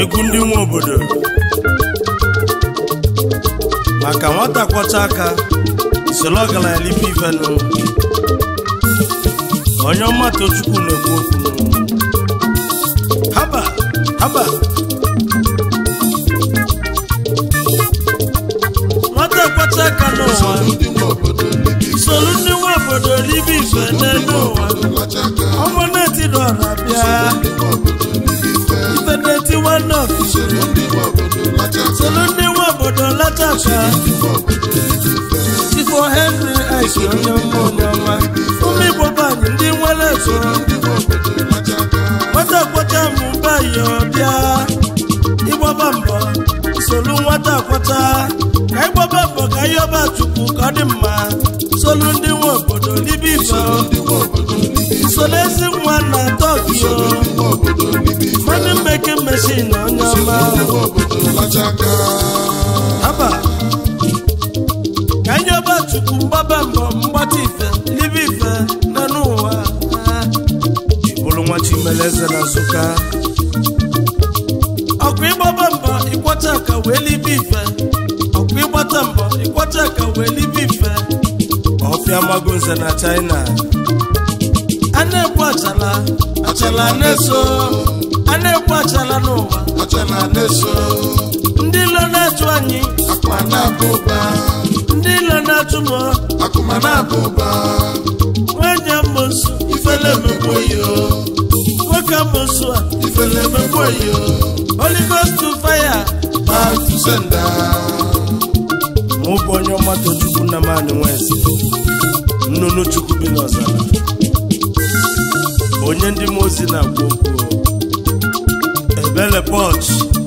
egwu ndị nwe obodo maka nwata kwọcha aka soro ọgaranya libe ifenụ onye ọma tochukwu na-ekwu okwu haba haba nwata kwọcha aka n'ụwa ndị nwe obodo libi soro ndị nwe obodo libe ife n'elu ụwa lacha aka ọmụ na-etiri ọra bịa ndị nwe obodo libi ife ife na-eti nwanne ọfịs soro ndị nwe obodo lacha aka soro ndị nwe obodo lata aka ndị nwe obodo libi ife ifo henry ice onye ọma onye ọma ụmụ igbo banyị ndị nwere ego ndị nwe obodo lacha aka nwata kwọcha mụba ya ọbịa ịgbaba mbọ solu nwata kwọcha ka ịgbaba mbọ ka ịyọba chukwu ka ọ dị mma solu ndị nwe obodo libe ife ndị nwe obodo libi ife solu ezi nwa na tokyo ndị nwe obodo libi ife mmanụ mmeke meshin onye ọma ndị nwe obodo lacha aka haba ka anyị ọba chukwu mgbaba mbọ mgbata ife libe ife nọ n'ụwa ịbụrụ nwa chimeleze na nsụka ọkwa ịgbaba mbọ ịkwọcha ka wee libe ife ọkwa ịgbata mbọ ịkwọcha ka wee libe ife ọfịa mago nze na china a na-ekwu achala achala na-eso a na-ekwu achala n'ụwa achala na-eso ndị ilo na-achụ anyị akpa na-aba ụba ndị ilo na-achụ m akụma na-aba ụba nwanyị amosu ifele emegbo yo nwoke amosu a ifele emegbo yo Holy Ghost to fire back to sender mụ bụ onye ọma tochukwu na mani nwezi nnụnụ chukwu bi n'ọzara onye ndị mmụọ ozi na-agwa okwu ebele pọch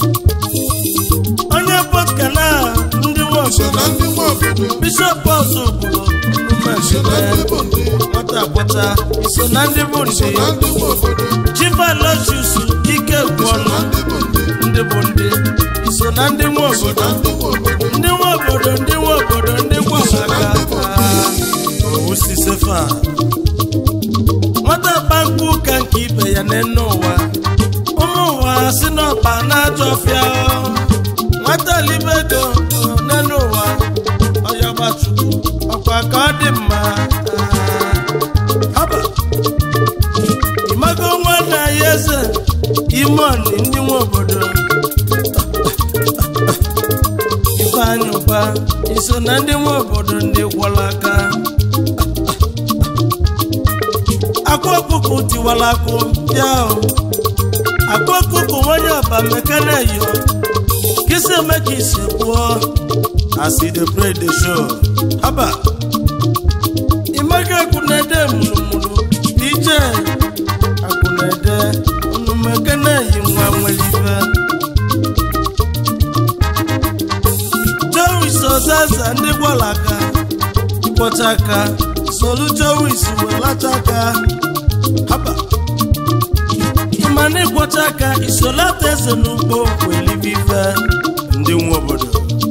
onye pọch ka na ndị nwe so obodo na ndị nwe obodo bishọp pọs obodo so na ndị bụ ndị nwata agbata iso na ndị bụ so na ndị ndị nwe obodo chivalosius ike gwọnụ na ndị bụ ndị ndị bụ ndị iso na ndị nwe so obodo na ndị nwe obodo ndị nwe obodo ndị nwe obodo ndị gwamaka owu sisefa nwata bankwu ụka nke ibe ya n'enu ụwa ụmụ ụwa si n'ọkpa na-ajọ ọfịa nwata libedo n'enu ụwa ọyọgbachukwu ọkwa ka ọ dị mma haba ịmago nwanne ya eze imoni ndị nwe obodo ifeanyị ụba iso na ndị nwe obodo ndị gwọrọ aka akwa ọkụkụ tiwara akụ bịa o akwa ọkụkụ nwanyị ọba mekana yo kisi eme ka isi kwuo asi the pray the show haba imega akwụnede mụrụmụrụ dj akwụnede unu mekana yi nwa nwere ife Jowies ọzaza ndị gwara aka kwọcha aka solu Jowies welata aka haba ịma na ịkwọcha aka isolata eze n'ugbo welibe ife ndị nwe obodo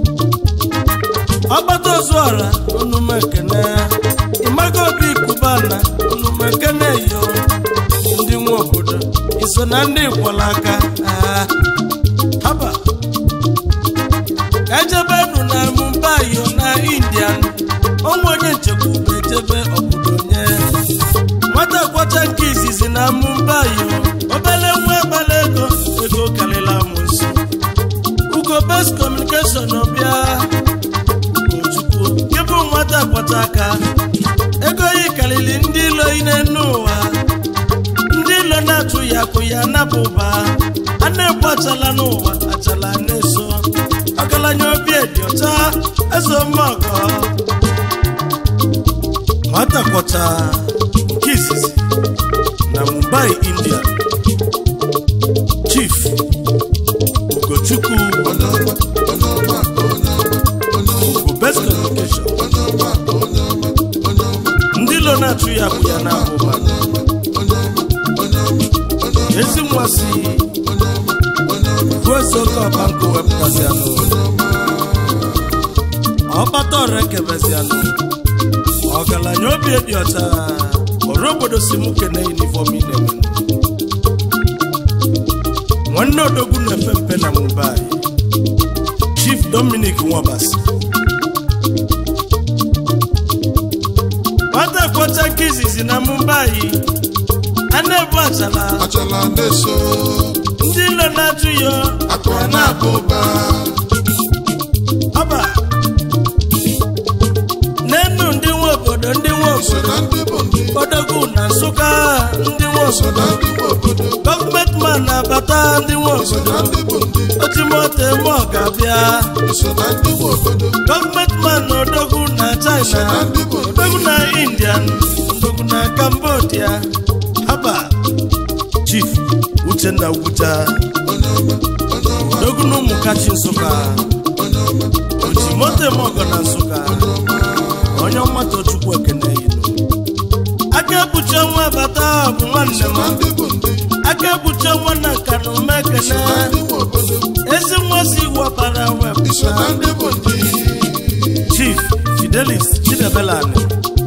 ọgbata ozuọra onumekene ịmaga obi kubana onumekene yo ndị nwe obodo iso na ndị gwara aka ah, haba ejebenu na mumbai na indian onwe onye nchekwube ejebe obodo nye nwata kwọcha nke izizi na mumbai obele nwa agbala ego ego karịrị amụsụ ugo best communication ọbịa ugochukwu ịbụ nwata kwọcha aka ego yi karịrị ndị ilo ine n'ụwa ndị ilo na-atụ ya akụ ya napụ ụba a na-ekwu achala n'ụwa achala na-eso ọgaranya obi dị ọcha eze ọmọgọ nwata kwọcha nke izizi na mumbai india chief ugochukwu onye ọma onye ọma onye ọma onye ọma bụ best communication onye ọma onye ọma onye ọma ndị ilo na-atụ ya akụ ya napụ ụba onye ọma onye ọma onye ọma onye ọma ezi nwa si onye ọma onye ọma bụ eze oke ọba nkụ wepụtasị anụ ọkpata ọrụ ekebezi anụ ọgaranya obi dị ọcha ọrụ obodo si mụ kene yunifọm ị na-eme nwanne odogwu na-efe mpe na mumbai chief dominic nwabasi nwata kwọcha nke izizi na mumbai a na-ebu achala achala na-eso ndị ilo na-ajụ ya akụ a na-aba ụba ọba n'enu ndị nwe obodo ndị nwe iso obodo na ndị bụ ndị odogwu na nsụka ndị nwe iso obodo na ndị nwe obodo gọọmenti man na-abata ndị nwe iso na obodo ndị bụ ndị otimoto eme ọ ga-abịa iso na ndị nwe obodo gọọmenti man na odogwu na iso na china ndị bụ ndị odogwu na indian odogwu na cambodia haba chief uchenna ugwucha onye ọma onye ọma odogwu na ụmụ kachi nsụka onye ọma otimoto eme ọgọ na nsụka onye ọmata chukwu ekene yinu aka ekpuchi ọnwa bata bụ nwanne m na ndị bụ ndị aka ekpuchi ọnwa na nka na ume iso na ekene ndị nwe obodo ezi nwa si wapara iso na wepụta ndị bụ ndị chief fidelis chidebelani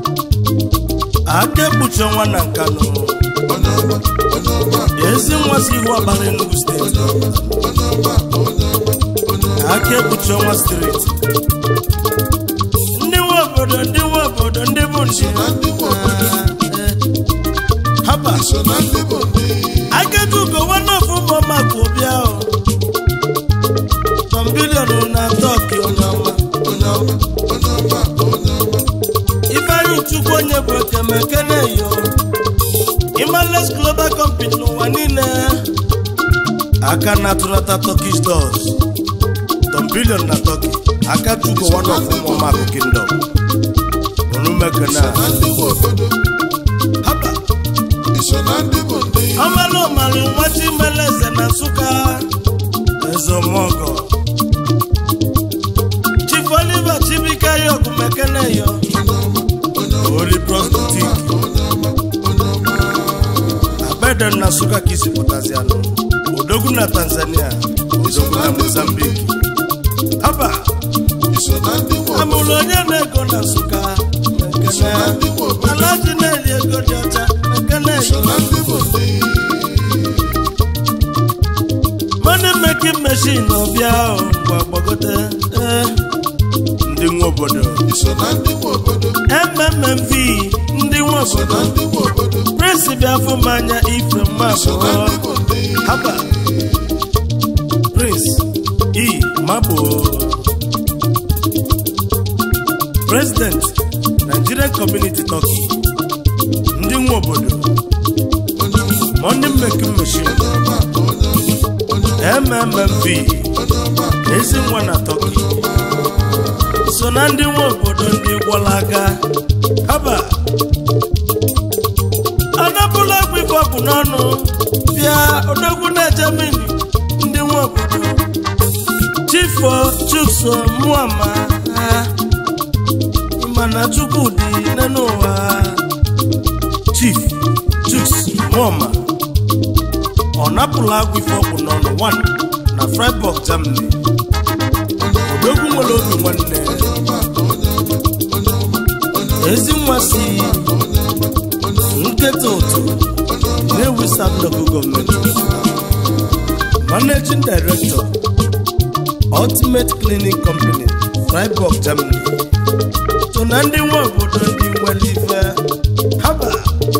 aka ekpuchi ọnwa na nkanụ onye ọma onye ọma ezi nwa si ihu ọbara enugu steeti onye ọma onye ọma onye ọma onye ọma aka ekpuchi ọnwa steeti ndị nwe obodo ndị nwe obodo ndị bụ ndị na ndị nwe obodo haba iso na ndị bụ ndị Akeju go one of ụmụọma ka ụbịa o tọmbilion na tọki onye ọma onye ọma onye ọma onye ọma ifeanyi chukwu onye bụ ekemeke na-eyo imales global company n'ụwa niile aka na-atụnata turkish dollars tọmbilion na tọki aka chugo one of ụmụọma bụ kingdom onumekena na ndị nwe obodo haba iso na ndị bụ ndị ọmalụ ọmalụ nwachi mele eze na nsụka ezomọgọ chief oliver chibika yok mekeneyo onye ọma onye ọma oli prostotik onye ọma onye ọma abeden na nsụka ka isi pụtazianụ odogwu na tanzania odogwu na mozambik haba iso na ndị nwe obodo amụrụ onye na-ego na nsụka iso na mekene ndị nwe obodo alaji na-eri ego dị ọcha iso mekeneyo na ndị bụ ndị money making machine ọbịa o ngwa gbagote ee ndị nwe obodo iso na ndị nwe obodo mmmv ndị nwe iso na obodo ndị nwe obodo prince bịa fụ m anya ife mma iso na abụọ ndị bụ ndị haba prince e mabo president nigerian community turkey ndị nwe obodo onye ọma money making machine onye ọma onye ọma mmmv onye ọma ezi nwa na turkey so na ndị nwe obodo ndị gwọla aka haba anapụla ọgwụ ife ọgwụ n'ọnụ bịa odogwu na germany ndị nwe obodo chifo chukso muama mana chukwu dị n'ụwa chief chuks muama ọ napụla agwụ ife ọgwụ n'ọnụ 1 na freiburg germany odogwu nwere obi nwanne ezi nwa si nketa ụtụ na-ewu sam local gọọmenti managing director ultimate cleaning company freiburg germany so na ndị nwe obodo ndị nwere ife haba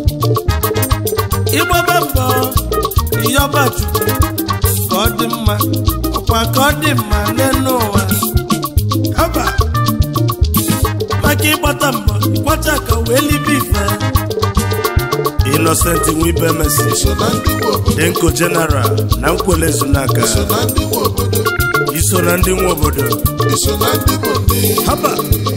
ịgbaba mbọ ịyọba chukwu ka ọ dị mma ọkwa ka ọ dị mma n'elu ụwa haba maka ịgbata mbọ ịkwacha ka wee libe ife innocent nwibe mesi iso na ndị nwe obodo denko general na nkwele zunaka iso na ndị nwe obodo iso na ndị nwe obodo iso na ndị bụ ndị haba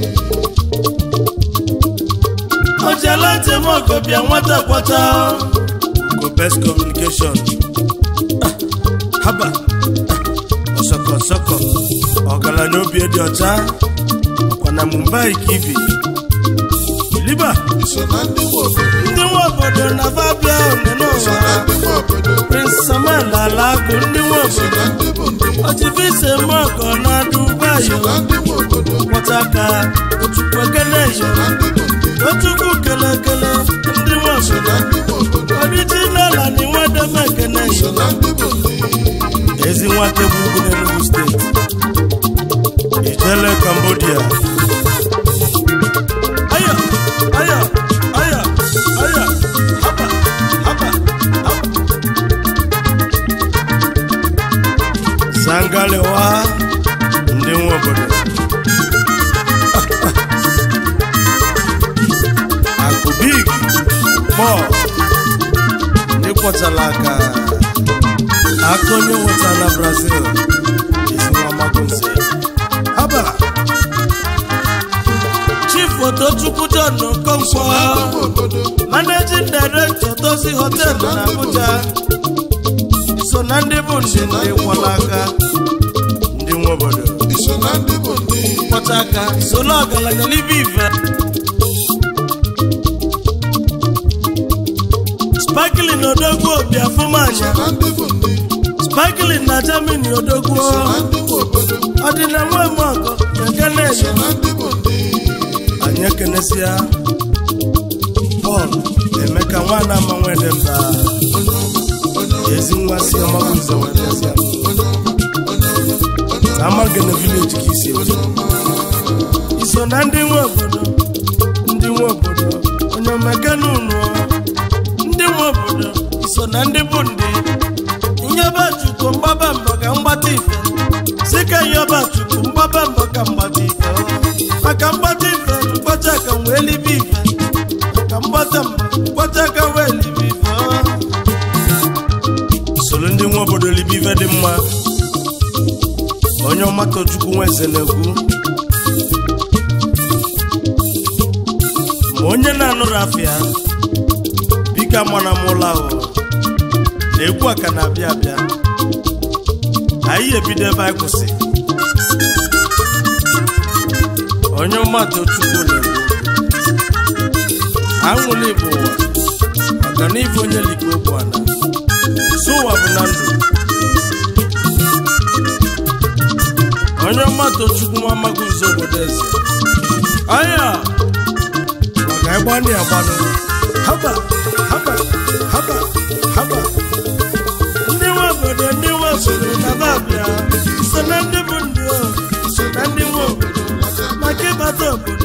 ojela ntị m ọgọ bịa nwata kwata go best communication Ah, haba Ah, ọsọkọ ọsọkọ ọgaranya obi dị ọcha ọkwa na mumbai ka ibi liba iso na ndị nwe obodo ndị nwe obodo na fabia one iso n'ụwa na ndị nwe obodo prince samuel alagu ndị nwe iso obodo na ndị bụ ndị ọchịfise mọkọ na dubai iso na ndị nwe obodo kpọta ka otukwu ekele iso yo na ndị bụ ndị otukwu kele kele ndị nwe iso obodo na ndị nwe obodo original and nwadebe ekele iso yo na ndị bụ ndị ezi nwata egwu ugwu n'Enugu steeti ijele Cambodia aya aya aya aya haba haba haba sangalewa ndị nwe obodo akụbig bọl ndị kwọtara aka aka onye nweta na brazil ezi nwa magonze haba chief otochukwu john okonkwo managing director dozi hotel na abuja so na ndị bụ ndị ndị kwọla aka ndị nwe obodo iso na ndị bụ ndị kpọta aka solo ọgaranya n'ibe ife sparkling odogwu obi afụmanya na ndị bụ ndị sparkling na germany odogwu na ndị nwe obodo ọdịna nwe m ọkọ nke na-enye na ndị bụ ndị anyị ekenesịa pọl emeka nwana ama nwedemba onye ọma onye ọma ezi nwa si ọmagụze wedesịa onye ọma onye ọma onye ọma amagene vileji ka isi eji iso na ndị nwe obodo ndị nwe obodo onye omekene unu ndị nwe obodo iso na ndị bụ ndị nyebe chukwu mgbaba mbọ ka mgbata ife si ka nyebe chukwu mgbaba mbọ ka mgbata ife maka mgbata ife mkpọcha ka wee libe ife maka mgbata mbọ mkpọcha ka wee libe ife soro ndị nwe obodo libe ife dị mma onye ọmata chukwu nweze na-ekwu ma onye na-anụrụ afịa bika mana m ụlọ ahụ na egwu a ka na-abịa abịa anyị ebido ebe anyị kwụsị onye ọmata chukwu na-ekwu anwụla ịbụ ụwa maka na ife onye liko okwu ana so ụwa bụ na ndụ onye ọmata chukwu nwa amaghịzi obodo eze anya maka ịgba ndị agbanụ haba haba haba haba ndị nwe obodo ndị nwe obodo na babịa so na ndị bụ ndị o so na ndị nwe obodo maka ịbata obodo